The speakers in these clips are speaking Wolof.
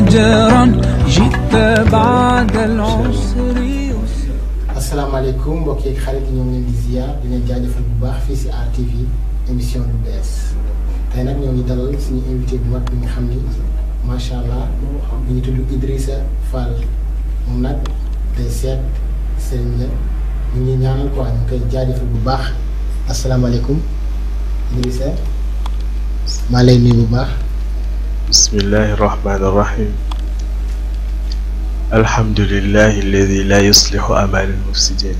فجرا جئت بعد العسر يسرا asalaamaaleykum mbokk yeeg xarit yi ñoo ngi leen di ziar di leen jaajëfal bu baax fii si RTV émission lu bees tey nag ñoo ngi dalal suñu invité bu mag bi nga xam ni macha allah mi ngi tudd Idrissa Fall moom nag day seet sëriñ la ñu ngi ñaanal quoi ñu ngi koy jaajëfal bu baax asalaamaaleykum Idrissa maa lay nuyu bu baax. بسم الله الرحمن الرحيم الحمد لله الذي لا يصلح أمال المفسدين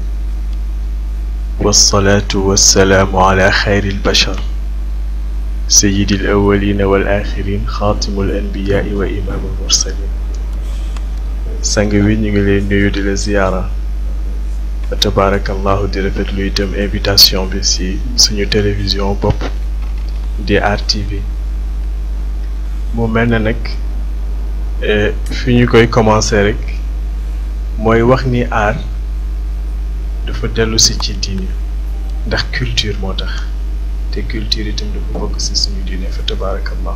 والصلاة والسلام على خير البشر سيد الأولين والآخرين خاتم الأنبياء وإمام المرسلين sang wi ñu ngi lay nuyu di la ziyaara fa tabarakallahu di rafetlu itam invitation bi ci suñu télévision bopp di RTV mu mel na nag fi ñu koy commencer rek mooy wax ni aar dafa dellu si ci diine ndax culture moo tax te culture itam dafa bokk si suñu diine fa tabaarakallah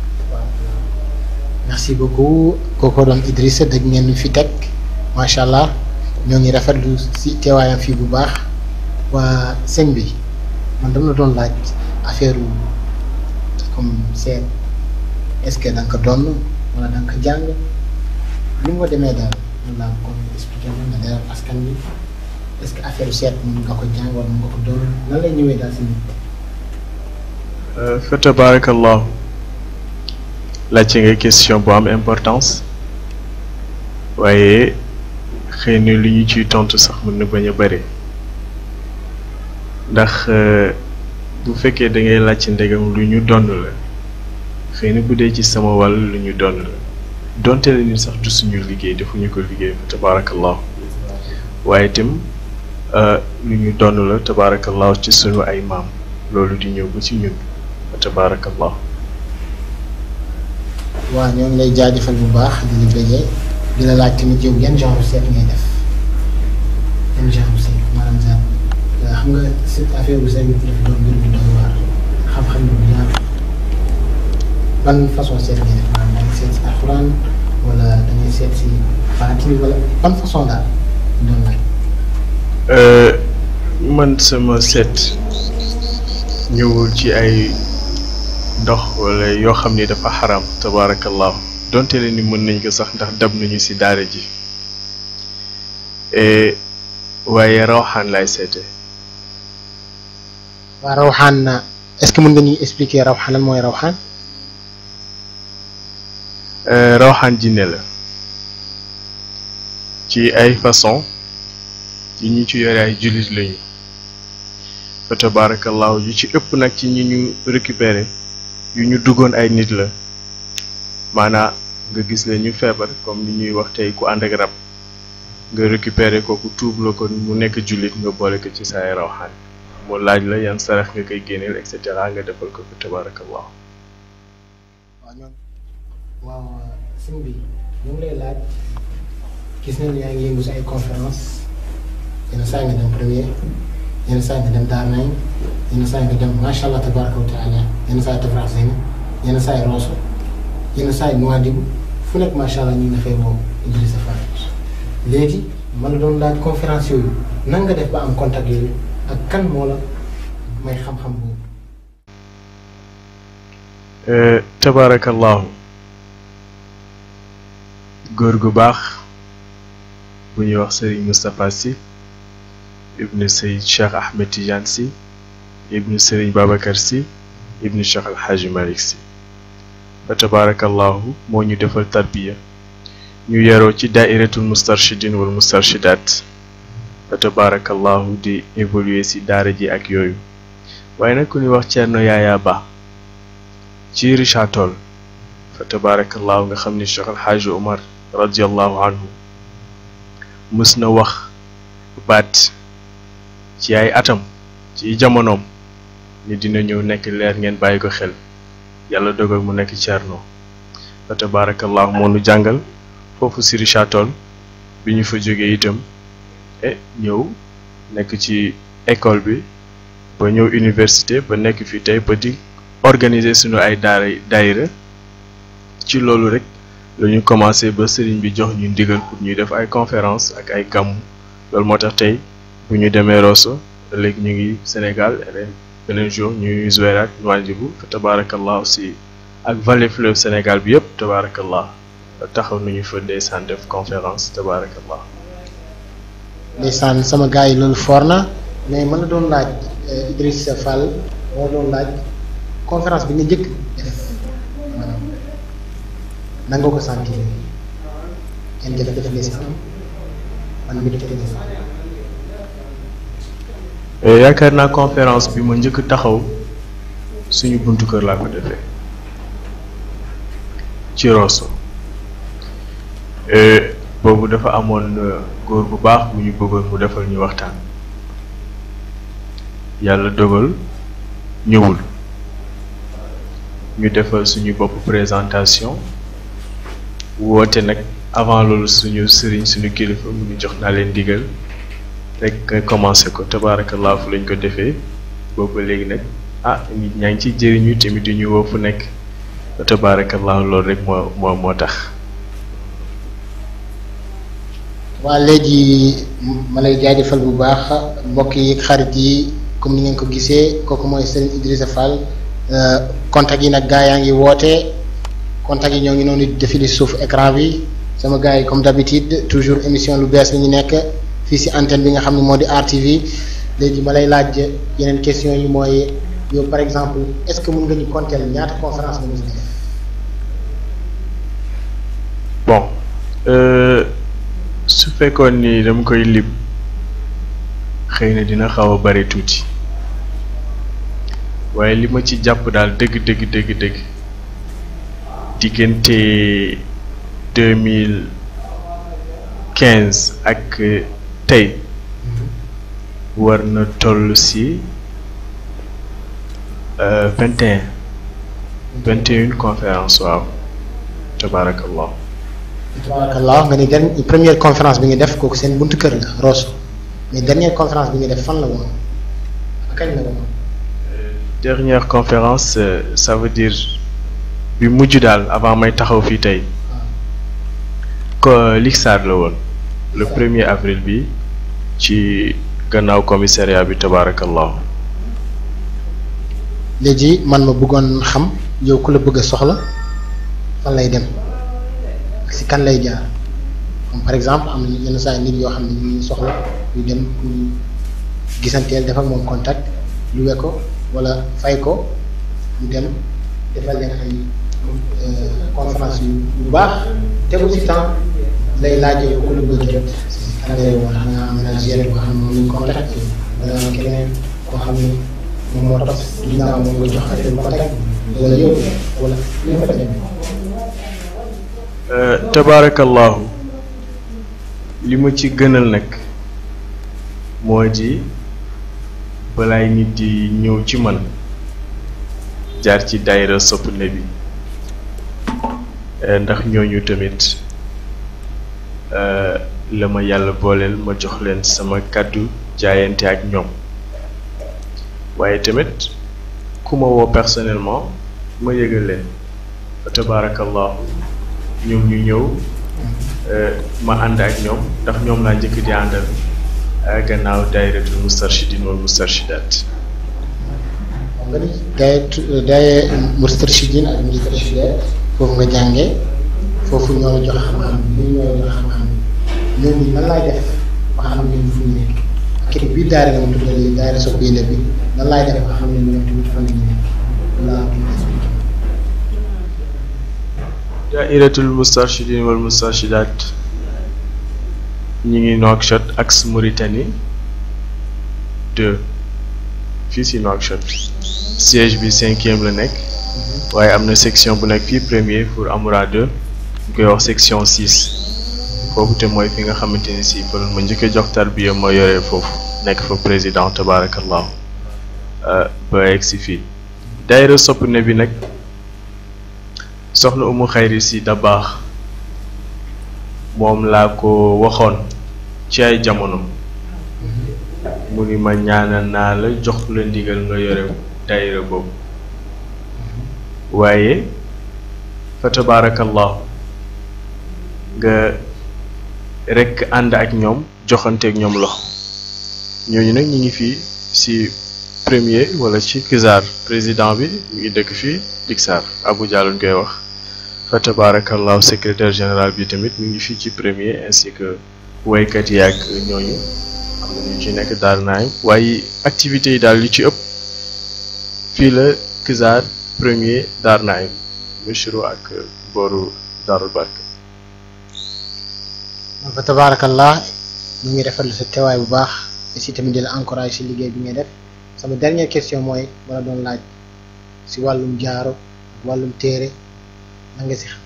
merci beaucoup kooko doon Idrissa dégg ngeen fi teg macha allah ñoo ngi rafetlu si teewaayam fii bu baax waa sëñ bi man dama la doon laaj affaire comme seet est-ce que da nga ko doon wala da nga ko jàng li nga demee daal mën naa ko expliquer mën nga dalal askan bi est-ce que affaire seet mën nga ko jàng wala mën nga ko doon nan lay ñëwee daal si nit. fa tabaarakallahu laajte nga question bu am importance waaye xëy na li ñu ciy tontu sax mën na bañ a bëri ndax bu fekkee da ngay laajte ndegam lu ñu donn la xëy na bu dee ci sama wàll lu ñu donn la donte la ni sax du suñu liggéey defuñu ko liggéey fa tabaarakallahu waaye itam lu ñu donn la tabaarakallahu ci suñu ay maam loolu di ñëw ba ci ñun fa tabaarakallahu waaw ñoo ngi lay jaajëfal bu baax di la bëggee di la laaj tamit yow yan genre seet ngay def yan genre seet maanaam genre xam nga cette affaire bu seet bi dafa doon mbir bu doy waar xam-xam bu yaatu ban façon seet ngay def maanaam da ngay seet si alxuraan wala da ngay seet si baatin wala ban façon daal doon laaj. man sama seet ñëwul ci ay ndox wala yoo xam ni dafa xaram tabaarakallahu donte leen ni mën nañ ko sax ndax dab nañu ci daara ji waaye rawxaan laay seete waa rawxaan est-ce que mën nga ñuy expliquer rawxaan lan mooy rawxaan. rawxaan jinne la ci ay façon yi ñu ci yore ay jullit lañu fa tabaarakallahu yu ci ëpp nag ci ñi ñu récupérer yu ñu duggoon ay nit la maanaa nga gis leen ñu feebar comme ni ñuy wax tey ku ànd ak rab nga récupérer ko ku tuub la ko mu nekk jullit nga boole ko ci say rawxaan mu laaj la yan sarax nga koy génneel et cetera nga defal ko fa tabaarakallahu waaw ñoom waaw sëñ bi ñu ngi lay laaj gis nañu yaa ngi yëngu si ay conférence yenn saa nga dem premier yenn saa nga dem Darnañ yenn saa nga dem macha allah tabaraka wa taala yenn saa yi Tafrax Seyni yenn saa yi Rosso yenn saa yi Nouadhibou fu nekk macha allah ñu ngi dafay woo Idrissa Fall léegi man la doon laaj conférence yooyu nan nga def ba am contact yooyu ak kan moo la may xam-xam boobu. tabaarakallahu góor gu baax bu ñuy wax Serigne Moustapha Sy ibnu Seyd Cheikh Ahmed Tidiane Sy ibnu Serigne Babacar Sy ibnu Cheikh El Hadj Malick Sy fa tabaarakallahu moo ñu defal tarbiya ñu yaroo ci daairatul mustarshidin wal mustarshidaat fa tabaarakallahu di évoluer ci daara ji ak yooyu waaye nag ku ñuy wax Thierno Yaaya Ba ci Richard Toll fa tabaarakallahu nga xam ni Cheikh El Hadj Omar radiallahu anhu mës na wax baat ci ay atam ci jamonoom ni dina ñëw nekk leer ngeen bàyyi ko xel yàlla dogal mu nekk Thierno fa tabaarakallahu moo nu jàngal foofu si Richard Toll bi ñu fa jógee itam e ñëw nekk ci école bi ba ñëw université ba nekk fi tey ba di organiser suñu ay daara daayira ci loolu rek la ñu commencé ba sëriñ bi jox ñu ndigal pour ñuy def ay conférence ak ay gàmmu loolu moo tax tey bu ñu demee Rosso léegi ñu ngi Sénégal ren beneen jour ñuy Zouérate Nouadhibou fa tabaarakallah aussi ak vallée fleuve Sénégal bi yëpp tabaarakallah taxaw nañu fa ndeysaan def conférence tabaarakallah ndeysaan sama gars yi loolu foor na mais mën na doon laaj Idrissa Fall moo doon laaj conférence bi nga njëkk def maanaam nan nga ko sentir kenn jafe-jafe nga si am man mi def yaakaar naa conférence bi ma njëkk taxaw suñu buntu kër laa ko defee ci Rosso boobu dafa amoon góor bu baax bu ñu bëggoon mu defal ñu waxtaan yàlla dogal ñëwul ñu defal suñu bopp présentation woote nag avant loolu suñu sëriñ suñu kilifa mu ñu jox naa leen digal rek nga commencé ko tabaarakallah fu lañ ko defee boobu ba léegi nag ah nit ñaa ngi ciy jëriñu tamit di ñu woo fu nekk tabaarakallah loolu rek moo moo moo tax waa léegi ma lay jaajëfal bu baax mbokk yi xarit yi comme ni ngeen ko gisee kooku mooy Serigne Idrissa Fall contact yi nag gaa yaa ngi woote contact yi ñoo ngi noonu défilé suuf écran bi sama gars yi comme d'habitude toujours émission lu bees la ñu nekk fii si antenne bi nga xam ne moo di RTV léegi ma lay laaj yeneen question yi mooy yow par exemple est-ce que mën nga ñu compter ñaata conférence nga mos def bon su fekkoon ni dama koy lim xëy na dina xaw a bari tuuti waaye li ma ci jàpp daal dëgg dëgg dëgg dëgg diggante deux mille quinze ak tey war na toll si vingt et un vingt et une conférence waaw tabaarakallah tabarakallah nga ni gan première conférence bi nga def kooku seen buntu kër la Rosso mais dernière conférence bi nga def fan la woon kañ la woon dernière conférence ça veut dire bi mujj daal avant may taxaw fii tey ko Lixaar la woon le premier avril bi ci gannaaw commissariat bi tabaarakallah léegi man ma bëggoon xam yow ku la bëgg a soxla fan lay dem ak si kan lay jaar comme par exemple am na yenn saa nit yoo xam ne ñu soxla ñu dem ñu gisanteel def ak moom contact lu we ko wala fay ko ñu dem defal leen ay conférence yu bu baax tegu si temps lay laajee ku la bëgg jot kan lay woon xam nga am na géré boo xam ne moom lañ contact wala am keneen koo xam ne moom moo topp ginnaaw moom nga jox affaire contact wala yow wala li nga fa demee tabaarakallahu li ma ci gënal nag moo di balaay nit di ñëw ci man jaar ci daayira sopp ne bi ndax ñooñu tamit la ma yàlla booleel ma jox leen sama kàddu jaayante ak ñoom waaye tamit ku ma woo personnellement ma yëgal leen fa tabaarakallahu ñoom ñu ñëw ma ànd ak ñoom ndax ñoom laa njëkk di àndal gannaaw daayiratul mustarshidin wal mustarshidat nga ni daay daay mustarshidin ak mustarshidat foofu nga jàngee foofu ñoo la jox xam-xam bi ñoo la jox xam-xam ñooñu nan laay def ba xam ne ñoom fu ñu nekk kii biir daara nga ma tuddee daara sopp yële bi nan laay def ba xam ne ñoom tamit fan la ñu nekk laa daayiratul mustarshidin wal mustarshidat ñi ngi Nouakchott ak Mauritanie deux fii si Nouakchott siège bi cinquième la nekk waaye am na section bu nekk fii premier pour Amoura 2 ñu koy wax section six foofu te mooy fi nga xamante ni si fa ma njëkk a jox tarbiya ma yore foofu nekk fa président tabaarakallahu ba egg si fii daayira sopp ne bi nag soxna umu xayri si da baax moom laa ko waxoon ci ay jamono mu ni ma ñaanal naa la jox la ndigal nga yore daayira boobu waaye fa tabaarakallahu nga rek ànd ak ñoom joxanteeg ñoom loxo ñooñu nag ñi ngi fii ci premier wala ci Kizar président bi mi ngi dëkk fii Diksar Abou Diallo ñu koy wax fa tabarakallahu secrétaire général bi tamit mi ngi fii ci premier ainsi que waykat yi ak ñooñu am na ñu ci nekk daal naay waaye activités yi daal li ci ëpp fii la Kizar premier daar naay Missirah ak booru Darul Barka fa tabaarakallah ñu ngi rafetlu sa teewaay bu baax aussi tamit di la encouragé si liggéey bi ngay def sama dernière question mooy wala doon laaj si wàllum jaaro ak wàllum téere na nga si xam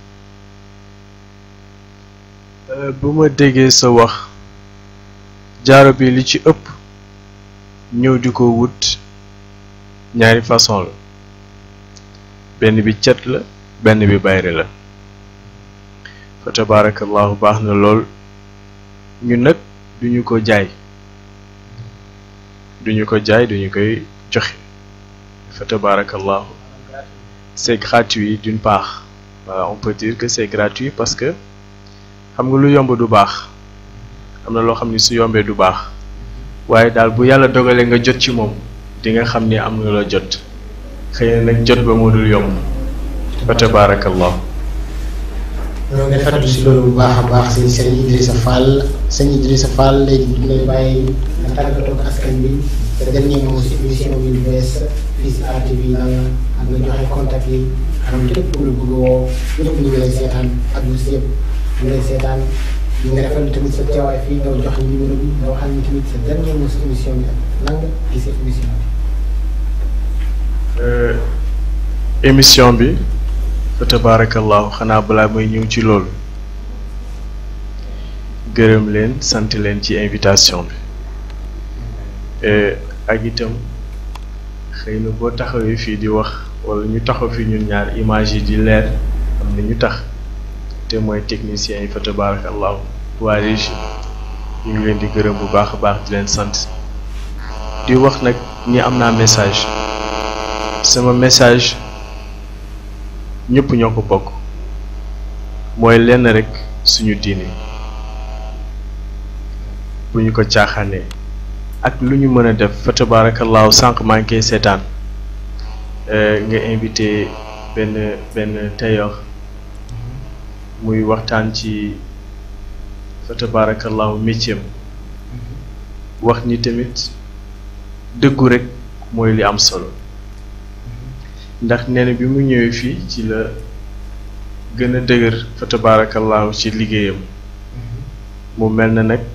bu ma déggee sa wax jaaro bi li ci ëpp ñëw di ko wut ñaari façon la benn bi cet la benn bi bayre la fa tabarakallahu baax na lool ñun nag duñu ko jaay duñu ko jaay duñu koy joxe fa tabarakallahu c'est gratuit d'une part voilà on peut dire que c'est gratuit parce que xam nga lu yomb du baax am na loo xam ni su yombee du baax waaye daal bu yàlla dogalee nga jot ci moom di nga xam ni am na la jot xëy na nag jot ba moo dul yomb fa tabarakallahu ñoo ngi rafetlu si loolu bu baax a baax sëñ sëñ Idrissa Fall sëñ Idrissa Fall léegi ñu lay bàyyi nga tàggatoo ak askan bi te dernier mot si émission bi lu bees fii si RTV bi na ak nga joxe contact yi xam képp ku la bëgg a woo ñëpp ñu ngi lay seetaan ak lu si yëpp ñu ngi lay seetaan ñu ngi rafetlu tamit sa teewaay fii nga jox ñu numéro bi nga waxal ñu tamit sa dernier mot si émission bi ak nan nga gisee émission bi. émission bi fa tabarakallahu xanaa balaa may ñëw ci loolu gërëm leen sant leen ci invitation bi ak itam xëy na boo taxawee fii di wax wala ñu taxaw fi ñun ñaar image yi di leer am na ñu tax te mooy techniciens yi fa tabarakallahu waa régie ñu ngi leen di gërëm bu baax a baax di leen sant di wax nag ni am naa message sama message ñëpp ñoo ko bokk mooy lenn rek suñu diine bu ñu ko caaxaanee ak lu ñu mën a def fa tabaarakallaahu sànq maa ngi koy seetaan nga invité benn benn tailleur muy waxtaan ci fa tabaarakallaahu métier wax ni tamit dëggu rek mooy li am solo ndax nee na bi mu ñëwee fii ci la gën a dëgër fa tabaarakallaahu ci liggéeyam mu mel na nag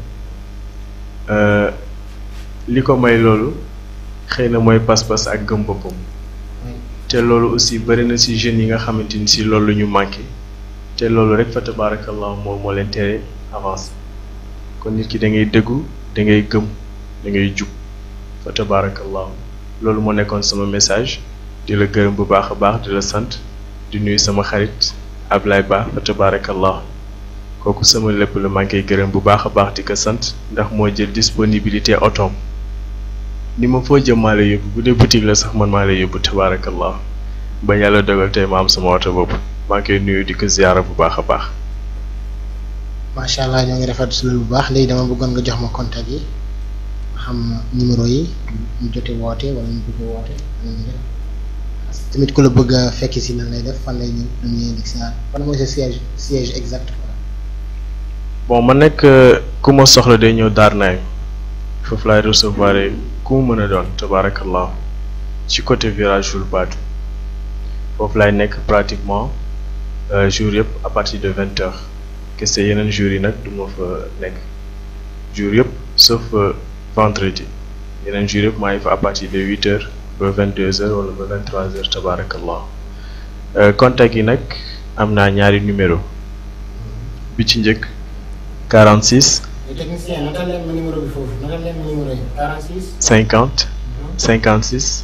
li ko may loolu xëy na mooy pas-pas ak gëm boppam te loolu aussi bari na ci jeunes yi nga xamante ni ci loolu ñu manqué te loolu rek fa tabaarakallaahu moom moo leen tere avancé kon nit ki da ngay dëggu da ngay gëm da ngay jub fa tabaarakallaahu loolu moo nekkoon sama message di la gërëm bu baax a baax di la sant di nuyu sama xarit Ablaye Ba fa tabarakallah kooku sama lépp la maa ngi koy gërëm bu baax a baax di ko sant ndax moo jël disponibilité otoom ni ma foo jëm maa lay yóbbu bu dee boutique la sax man maa lay yóbbu tabarakallah ba yàlla dogal tey ma am sama oto boobu maa ngi koy nuyu di ko ziyaara bu baax a baax. macha allah ñoo ngi rafetlu si loolu bu baax léegi dama bëggoon nga jox ma contact yi ma xam numéro yi ñu jote woote wala ñu bëgg woote tamit ku la bëgg a fekki si nan lay def fan lay ñëw lu ñuy indi si fan mooy sa siège siège exact bon man nekk ku ma soxla day ñëw daar naay foofu laay recevoir ku mu mën a doon tabarakallah ci côté virage Joul Badu foofu laay nekk pratiquement jour yëpp à partir de vingt heures kese yeneen jours yi nag du ma fa nekk jour yëpp sauf vendredi yeneen jours yëpp maa ngi fa à partir de huit heures ba vingt deux heures wala ba vingt trois heures tabarakallah contact yi nag am naa ñaari numéro bi ci njëkk 46 technicien natal leen ma numéro bi foofu natal leen ma numéro yi 46 50 56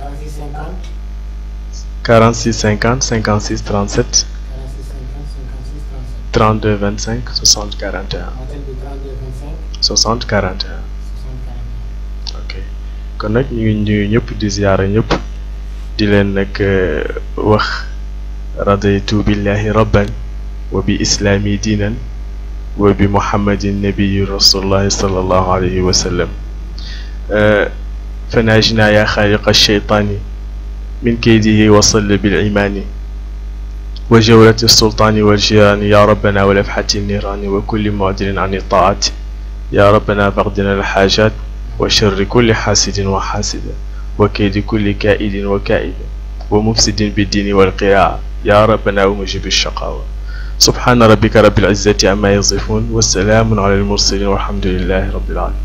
46 50 46 50 56 37 46 50 56 37 32 25 60 41 hôtel bi 32 25 60 41 60 ok kon nag ñu ngi nuyu ñëpp di ziyaara ñëpp di leen nag wax radaytu billahi rabban wa bi islaami diinan وبمحمد النبي رسول الله صلى الله عليه وسلم آه، فناجنا يا خالق الشيطان من كيده وصل بالعمان وجورة السلطان والجيران يا ربنا ولفحة النيران وكل معدل عن الطاعات يا ربنا فاقدنا الحاجات وشر كل حاسد وحاسد وكيد كل كائد وكائد ومفسد بالدين والقراءة يا ربنا ومجيب الشقاوة سبحان ربك رب العزة عما يصفون والسلام على المرسلين والحمد لله رب العالمين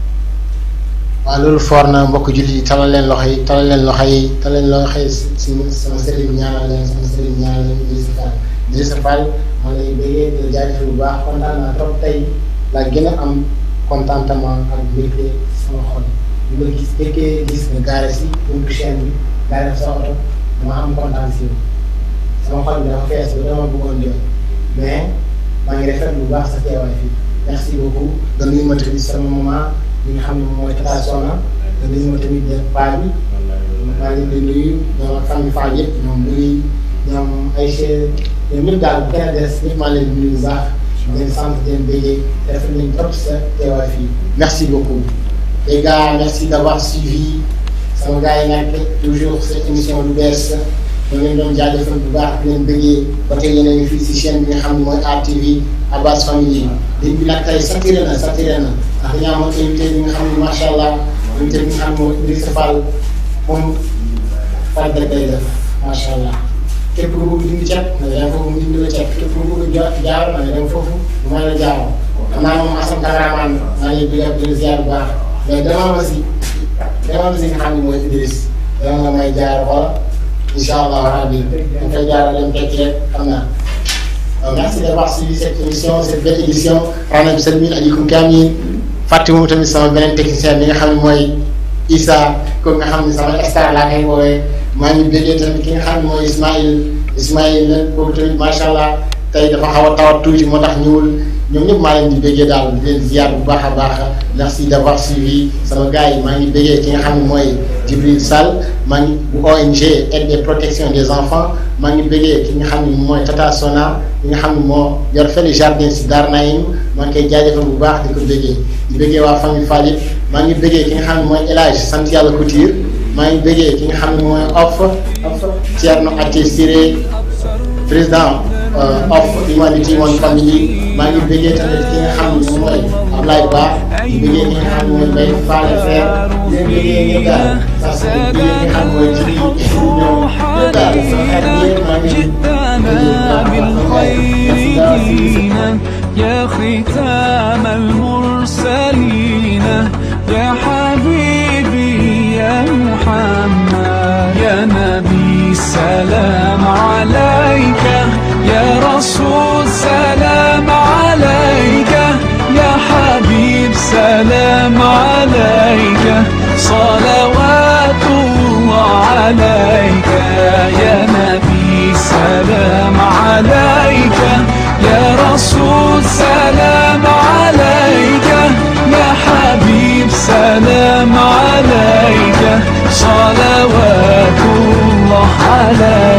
waaw loolu foor na mbokk jullit yi talal leen loxo yi talal leen loxo yi talal leen loxo yi si sama sëriñ ñaanal leen sama sëriñ ñaanal leen Idrissa Fall Idrissa Fall maa ngi lay bëggee di la jaajëfal bu baax kontaan naa trop tey laa gën a am contentement ak mbégte sama xol bi ma gis fekkee gis nga gaare si buntu chaîne bi gaare sa oto dama am kontaan si yow sama xol bi dafa fees ba dama bëggoon jooy mais maa ngi rafetlu bu baax sa teewaay fii merci beaucoup nga nuyu ma tamit sama maman li nga xam ne moom mooy Tata Sona te nuyu ma tamit paa bi maa ngi leen di nuyu ñoom ak famille Fall yëpp ñoom nuyu ñoom Aïcha ñoom ñëpp daal bu kenn des ñëpp maa ngi leen di nuyu bu baax di leen sant di leen béyee te rafetlu nañ trop sa teewaay fii merci beaucoup. les gars merci d'avoir suivi sama gars yi nag toujours cette émission lu bees ñoo leen doon jaajëfal bu baax di leen bëggee ba tey yéen a ngi fii si chaîne bi nga xam ne mooy RTV Abbas Family ligne bi nag tey saturé na saturé na ndax dañoo amoon invité bi nga xam ne macha allah invité bi nga xam ne mooy Idrissa Fall moom Fall rek lay def macha allah képp ku bëgg dindi cet na nga dem foofu mu dindi la cet képp ku bëgg ja jaar na nga dem foofu mu may la jaaroo xam naa moom Assane cameraman maa ngi lay bëgg ak di ziar bu baax mais demal ma si demal ma si nga xam ne mooy Idriss dama nga may jaar xoola incha allah rabbi dañ koy jaaral dem tekki rek xam naa merci d'avoir suivi cette émission cette belle édition xanaa bi seen biir ajikum kaamil fàtte moom tamit sama beneen technicien bi nga xam ne mooy Issa ko nga xam ne sama star laa koy woowee maa ngi béggee tamit ki nga xam ne mooy Ismaïl Ismaïl la kooku tamit macha allah tey dafa xaw a tawat tuuti moo tax ñëwul ñoom ñëpp maa leen di béggee daal di leen ziar bu baax a baax merci d'avoir suivi sama gars yi maa ngi béggee ki nga xam ne mooy Djibril Sall maa ngi bu ONG aide et protection des enfants maa ngi béggee ki nga xam ne mooy Tata Sona ki nga xam ne moo yor fële jardin si Dar Naïm maa ngi koy jaajëfal bu baax di ko béggee di béggee waa famille Fall yëpp maa ngi béggee ki nga xam ne mooy El Hadj sant yàlla Couture maa ngi béggee ki nga xam ne mooy off off Thierno Até Siré président of Humanity One Family maa ngi bëggee tamit ki nga xam ne moom mooy Ablaye Ba di bëggee ki nga xam ne mooy Mbaye Fall Fer di bëggee ñëpp daal parce que di bëggee ki nga xam ne mooy ci ñoom ñëpp daal sama xarit yëpp maa ngi جئتنا بالخير دينا يا ختام المرسلين يا حبيبي يا محمد يا نبي سلام عليك يا رسول سلام عليك يا حبيب سلام عليك صلوات الله عليك يا نبي سلام عليك يا رسول سلام عليك يا حبيب سلام عليك صلوات الله عليك